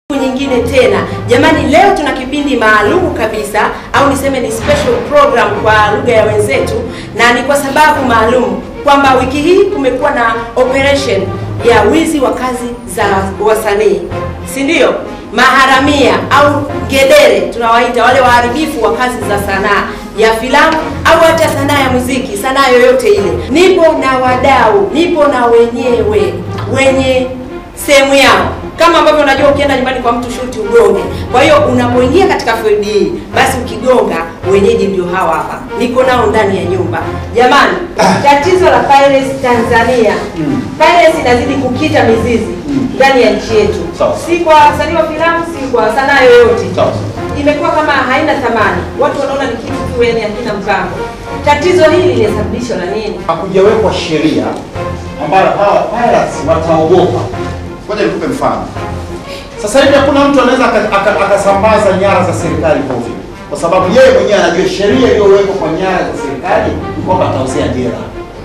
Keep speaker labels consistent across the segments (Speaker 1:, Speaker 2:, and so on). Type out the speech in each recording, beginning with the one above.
Speaker 1: nyingine tena jamani, leo tuna kipindi maalumu kabisa, au niseme ni special program kwa lugha ya wenzetu, na ni kwa sababu maalum kwamba wiki hii kumekuwa na operation ya wizi wa kazi za wasanii, si ndio? Maharamia au ngedere tunawaita wale waharibifu wa kazi za sanaa ya filamu au hata sanaa ya muziki, sanaa yoyote ile. Nipo na wadau, nipo na wenyewe wenye sehemu yao kama ambavyo unajua ukienda nyumbani kwa mtu shuti ugonge. Kwa hiyo unapoingia katika field hii, basi ukigonga, wenyeji ndio hawa hapa, niko nao ndani ya nyumba. Jamani, tatizo la piracy Tanzania, piracy inazidi kukita mizizi ndani ya nchi yetu,
Speaker 2: Sawa.
Speaker 1: si kwa wasanii wa filamu, si kwa sanaa yoyote
Speaker 2: Sawa.
Speaker 1: imekuwa kama haina thamani, watu wanaona ni kitu tu, yani hakina mpango. Tatizo hili linasababishwa na nini?
Speaker 2: Hakujawekwa sheria ambayo hawa pirates wataogopa. Ngoja nikupe mfano. Sasa hivi hakuna mtu anaweza aka- aka- akasambaza nyara za serikali ovyo, kwa sababu yeye mwenyewe anajua sheria iliyowekwa kwa nyara za serikali ni kwamba atauzia jela.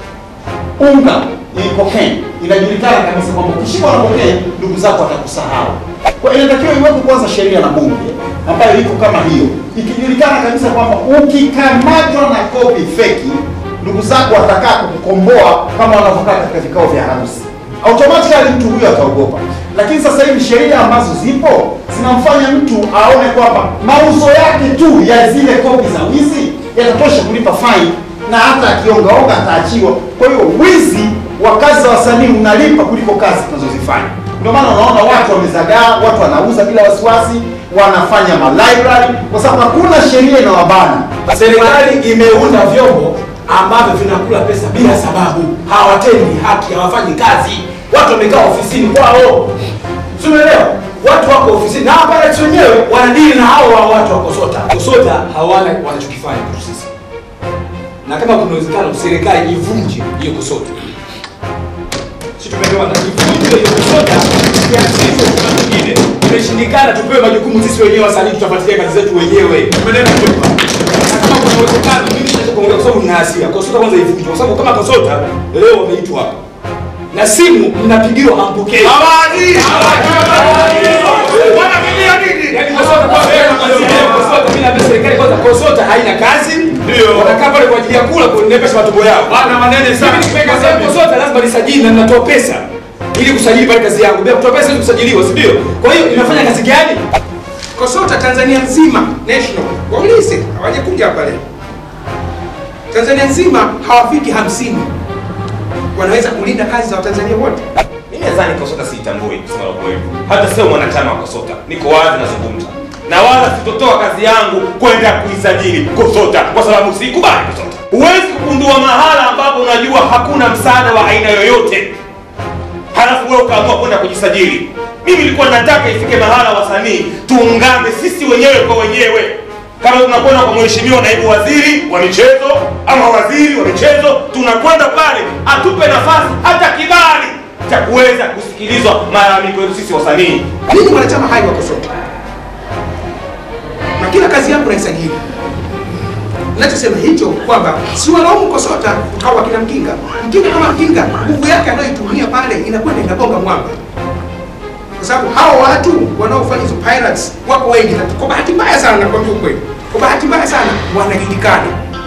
Speaker 2: Unga ni cocaine, inajulikana kabisa kwamba ukishikwa na cocaine ndugu zako watakusahau. Kwa hiyo inatakiwa iwepo kwanza sheria na bunge ambayo iko kama hiyo, ikijulikana kabisa kwamba ukikamatwa na kopi feki ndugu zako watakaa kukukomboa kama wanavyokaa katika vikao vya harusi. Automatically mtu huyo ataogopa. Lakini sasa hivi sheria ambazo zipo zinamfanya mtu aone kwamba mauzo yake tu ya zile kopi za wizi yatatosha kulipa fine na hata akiongaonga ataachiwa. Kwa hiyo wizi wa kazi za wasanii unalipa kuliko kazi tunazozifanya. Ndio maana unaona watu wamezagaa, watu wanauza bila wasiwasi, wanafanya ma library kwa sababu hakuna sheria inawabana.
Speaker 3: Serikali imeunda vyombo ambavyo vinakula pesa bila sababu, hawatendi haki, hawafanyi kazi. Watu wamekaa ofisini kwao, si umeelewa? Watu wako ofisini na hapa rais wenyewe wanadili na hao wa watu wa Kosota. Kosota hawana wanachokifanya kwetu sisi, na kama kuna uwezekano serikali ivunje hiyo Kosota, si tumeelewana? Ivunje hiyo Kosota, kianzishwe kuna mwingine. Imeshindikana, tupewe majukumu sisi wenyewe, wasanii tutafuatilia kazi zetu wenyewe. Umeelewa? Na kama kuna uwezekano, mimi naweza kuongea kwa sababu nina hasira. Kosota kwanza ivunjwe, kwa sababu kama Kosota leo wameitwa hapa na simu mnapigiwa hampokei. Yaani Kosota kwa Kosota mimi naambia serikali kwanza Kosota haina kazi. Ndio. Wanakaa pale kwa ajili ya kula kunepesha matumbo yao. Bana manene sana. Mimi nikiweka kazi yangu Kosota lazima nisajili na ninatoa pesa ili kusajili pale kazi yangu. Bila kutoa pesa siwezi kusajiliwa, si ndio? Kwa hiyo inafanya kazi gani?
Speaker 4: Kosota Tanzania nzima national waulize, hawajakuja hapa leo. Tanzania nzima hawafiki hamsini wanaweza kulinda kazi za Watanzania wote.
Speaker 5: Mimi nadhani Kosota siitambui kusema la kweli. Hata sio mwanachama wa Kosota. Niko wazi nazungumza. Na wala sitotoa kazi yangu kwenda kuisajili Kosota kwa sababu sikubali Kosota. Huwezi kugundua mahala ambapo unajua hakuna msaada wa aina yoyote. Halafu wewe ukaamua kwenda kujisajili. Mimi nilikuwa nataka ifike mahala wasanii tuungane sisi wenyewe kwa wenyewe. Kama tunakwenda kwa mheshimiwa naibu waziri wa michezo ama waziri wa michezo, tunakwenda pale atupe nafasi hata kibali cha kuweza kusikilizwa malalamiko yetu sisi wasanii.
Speaker 4: Mimi ni mwanachama hai wa Kosota na kila kazi yangu naisajili. Nachosema hicho kwamba si walaumu Kosota au akina Mkinga. Mkinga kama Mkinga, nguvu yake anayoitumia pale inakwenda inagonga mwamba, kwa sababu hao watu wanaofanya hizo pirates wako wengi, na kwa bahati mbaya sana, nakwambia ukweli, kwa bahati mbaya sana wanajulikana.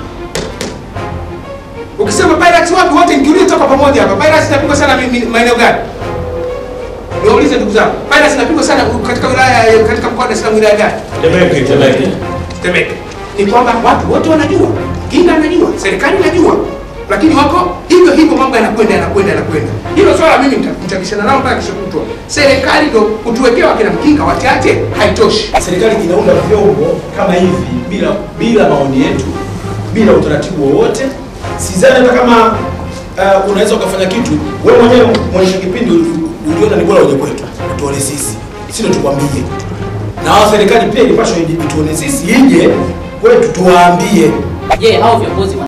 Speaker 4: Ukisema pirates wapi, wote ngiulie toka pamoja hapa. Pirates inapigwa sana mi- mi- maeneo gani? Niwaulize ndugu zangu, pirates inapigwa sana katika wilaya katika mkoa wa Dar es Salaam, wilaya gani? Temeke. Ni kwamba watu wote wanajua, Kinga anajua, serikali inajua, lakini wako hivyo hivyo, mambo yanakwenda yanakwenda yanakwenda. Hilo swala mimi nita- nitabishana nao mpaka kesho kutwa. Serikali ndo kutuwekea wakina Mkinga wachache haitoshi.
Speaker 3: serikali inaunda vyombo kama hivi bila bila maoni yetu, bila utaratibu wowote. Sidhani hata kama uh, unaweza ukafanya kitu wewe mwenyewe mwisho kipindi uli- uliona ni bora uje kwetu utuone sisi, sio tukwambie. Na wao serikali pia ilipaswa ije- ituone sisi, ije kwetu tuwaambie
Speaker 6: Je, hao viongozi wa